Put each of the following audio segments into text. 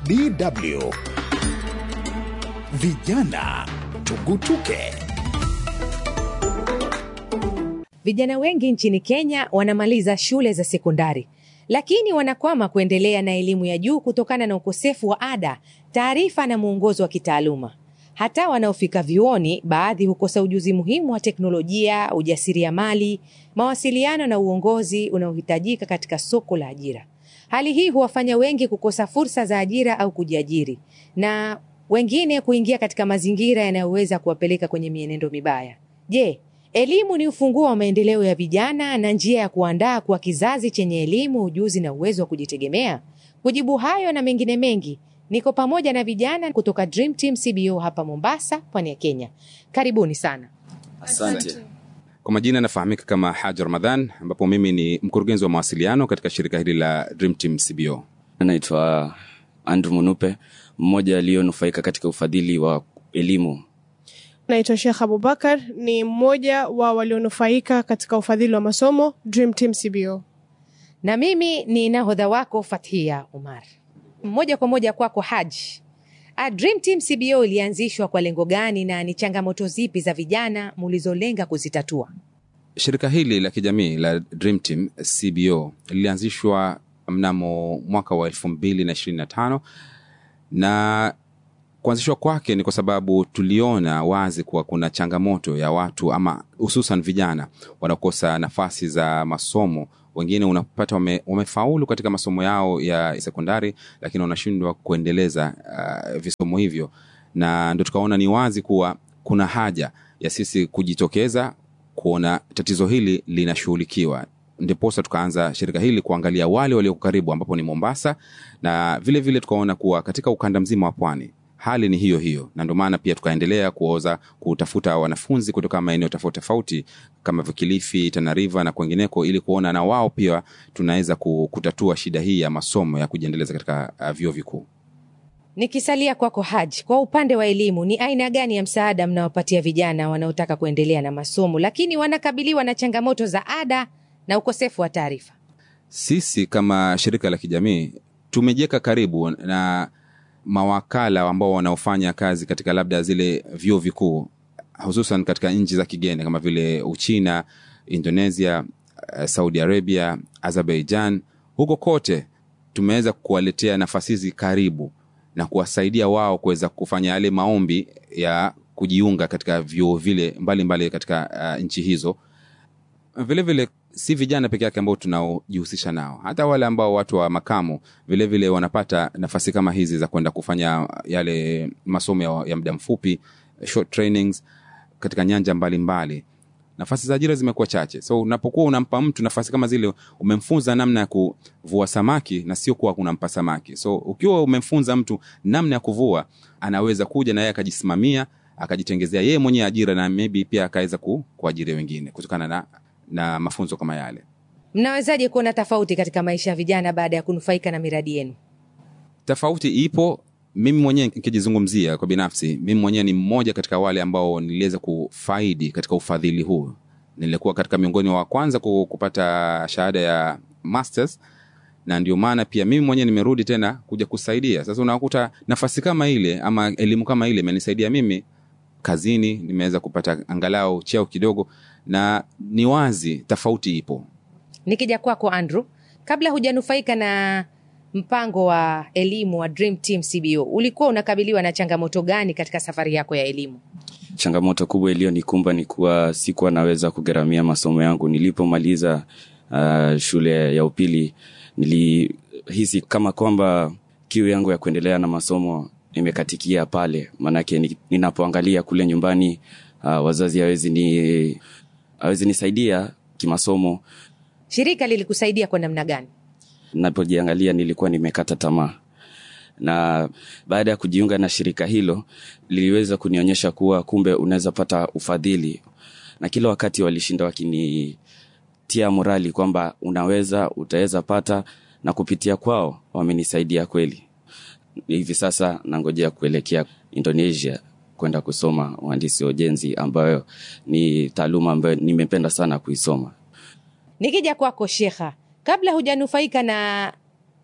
DW Vijana Tugutuke. Vijana wengi nchini Kenya wanamaliza shule za sekondari, lakini wanakwama kuendelea na elimu ya juu kutokana na ukosefu wa ada, taarifa na mwongozo wa kitaaluma. Hata wanaofika vyuoni, baadhi hukosa ujuzi muhimu wa teknolojia, ujasiriamali, mawasiliano na uongozi unaohitajika katika soko la ajira. Hali hii huwafanya wengi kukosa fursa za ajira au kujiajiri na wengine kuingia katika mazingira yanayoweza kuwapeleka kwenye mienendo mibaya. Je, elimu ni ufunguo wa maendeleo ya vijana na njia ya kuandaa kuwa kizazi chenye elimu, ujuzi na uwezo wa kujitegemea? Kujibu hayo na mengine mengi, niko pamoja na vijana kutoka Dream Team CBO hapa Mombasa, pwani ya Kenya. Karibuni sana. Asante. Kwa majina anafahamika kama Haji Ramadhan, ambapo mimi ni mkurugenzi wa mawasiliano katika shirika hili la Dream Team CBO. Naitwa Andrew Munupe, mmoja aliyonufaika katika ufadhili wa elimu. Naitwa Sheikh Abubakar, ni mmoja wa walionufaika katika ufadhili wa masomo Dream Team CBO. Na mimi ni nahodha wako Fathia Umar. Moja kwa moja kwako Haji. A Dream Team CBO ilianzishwa kwa lengo gani na ni changamoto zipi za vijana mulizolenga kuzitatua? Shirika hili la kijamii la Dream Team CBO lilianzishwa mnamo mwaka wa elfu mbili na ishirini na tano na kuanzishwa kwake ni kwa sababu tuliona wazi kuwa kuna changamoto ya watu ama hususan vijana wanaokosa nafasi za masomo wengine unapata wame, wamefaulu katika masomo yao ya sekondari lakini wanashindwa kuendeleza uh, visomo hivyo na ndo tukaona ni wazi kuwa kuna haja ya sisi kujitokeza kuona tatizo hili linashughulikiwa ndiposa tukaanza shirika hili kuangalia wale walioko karibu ambapo ni mombasa na vile vile tukaona kuwa katika ukanda mzima wa pwani hali ni hiyo hiyo na ndio maana pia tukaendelea kuoza kutafuta wanafunzi kutoka maeneo tofauti tofauti kama vikilifi tanariva na kwengineko ili kuona na wao pia tunaweza kutatua shida hii ya masomo ya kujiendeleza katika uh, vyuo vikuu Nikisalia kwako Haji, kwa upande wa elimu, ni aina gani ya msaada mnawapatia vijana wanaotaka kuendelea na masomo lakini wanakabiliwa na changamoto za ada na ukosefu wa taarifa? sisi kama shirika la kijamii tumejiweka karibu na mawakala ambao wanaofanya kazi katika labda zile vyuo vikuu hususan katika nchi za kigeni kama vile uchina indonesia uh, saudi arabia azerbaijan huko kote tumeweza kuwaletea nafasi hizi karibu na kuwasaidia wao kuweza kufanya yale maombi ya kujiunga katika vyuo vile mbalimbali mbali katika uh, nchi hizo vile vile si vijana peke yake ambao tunaojihusisha nao hata wale ambao watu wa makamu vile vile wanapata nafasi kama hizi za kwenda kufanya yale masomo ya, ya muda mfupi short trainings katika nyanja mbalimbali mbali. nafasi za ajira zimekuwa chache so unapokuwa unampa mtu nafasi kama zile umemfunza namna ya kuvua samaki na sio kuwa unampa samaki so ukiwa umemfunza mtu namna ya kuvua anaweza kuja na yeye akajisimamia akajitengezea yeye mwenyewe ajira na maybe pia akaweza ku, kuajiri wengine kutokana na na mafunzo kama yale Mnawezaje kuona tofauti katika maisha ya vijana baada ya kunufaika na miradi yenu? tofauti ipo mimi mwenyewe nikijizungumzia kwa binafsi mimi mwenyewe ni mmoja katika wale ambao niliweza kufaidi katika ufadhili huu nilikuwa katika miongoni wa kwanza kupata shahada ya masters na ndio maana pia mimi mwenyewe nimerudi tena kuja kusaidia sasa unakuta nafasi kama ile ama elimu kama ile imenisaidia mimi kazini nimeweza kupata angalau cheo kidogo na ni wazi tofauti ipo Nikija kwako Andrew, kabla hujanufaika na mpango wa elimu wa Dream Team CBO, ulikuwa unakabiliwa na changamoto gani katika safari yako ya elimu? Changamoto kubwa iliyonikumba ni kuwa sikuwa naweza kugharamia masomo yangu. Nilipomaliza uh, shule ya upili, nilihisi kama kwamba kiu yangu ya kuendelea na masomo imekatikia pale, maanake ninapoangalia kule nyumbani uh, wazazi hawezi ni hawezi nisaidia kimasomo. Shirika lilikusaidia kwa namna gani? Napojiangalia nilikuwa nimekata tamaa, na baada ya kujiunga na shirika hilo liliweza kunionyesha kuwa kumbe unaweza pata ufadhili, na kila wakati walishinda wakinitia morali kwamba unaweza, utaweza pata, na kupitia kwao wamenisaidia kweli. Hivi sasa nangojea kuelekea Indonesia kwenda kusoma uhandisi wa ujenzi ambayo ni taaluma ambayo nimependa sana kuisoma. Nikija kwako Shekha, kabla hujanufaika na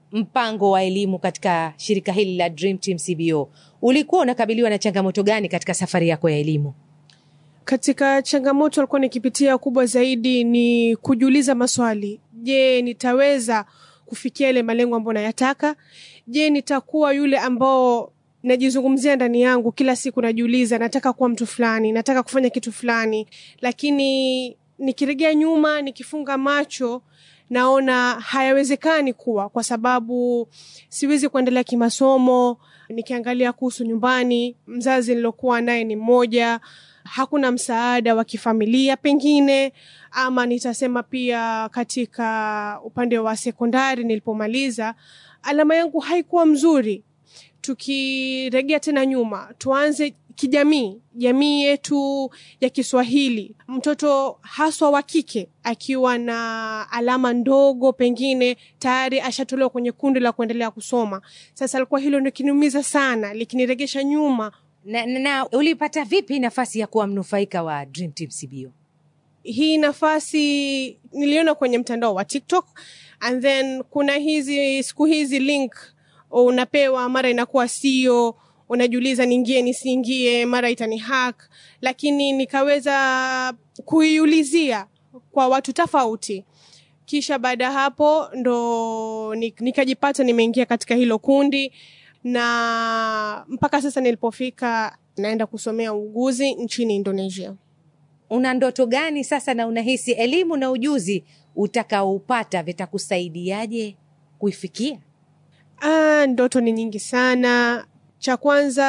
mpango wa elimu katika shirika hili la Dream Team CBO, ulikuwa unakabiliwa na changamoto gani katika safari yako ya elimu? Katika changamoto alikuwa nikipitia kubwa zaidi ni kujiuliza maswali. Je, nitaweza kufikia ile malengo ambayo nayataka? Je, nitakuwa yule ambao najizungumzia ndani yangu kila siku, najiuliza nataka kuwa mtu fulani, nataka kufanya kitu fulani, lakini nikiregea nyuma, nikifunga macho naona hayawezekani kuwa, kwa sababu siwezi kuendelea kimasomo. Nikiangalia kuhusu nyumbani, mzazi nilokuwa naye ni mmoja, hakuna msaada wa kifamilia pengine, ama nitasema pia katika upande wa sekondari nilipomaliza, alama yangu haikuwa mzuri. Tukiregea tena nyuma, tuanze kijamii, jamii yetu ya Kiswahili, mtoto haswa wa kike akiwa na alama ndogo, pengine tayari ashatolewa kwenye kundi la kuendelea kusoma. Sasa alikuwa hilo ndio kiniumiza sana, likiniregesha nyuma. Na, na, na ulipata vipi nafasi ya kuwa mnufaika wa Dream Team CBO? Hii nafasi niliona kwenye mtandao wa TikTok and then kuna hizi siku hizi link unapewa, mara inakuwa sio unajiuliza niingie nisiingie, mara itani hack, lakini nikaweza kuiulizia kwa watu tofauti, kisha baada ya hapo ndo nikajipata nimeingia katika hilo kundi, na mpaka sasa nilipofika naenda kusomea uuguzi nchini Indonesia. Una ndoto gani sasa, na unahisi elimu na ujuzi utakaoupata vitakusaidiaje kuifikia? Ah, ndoto ni nyingi sana. Cha kwanza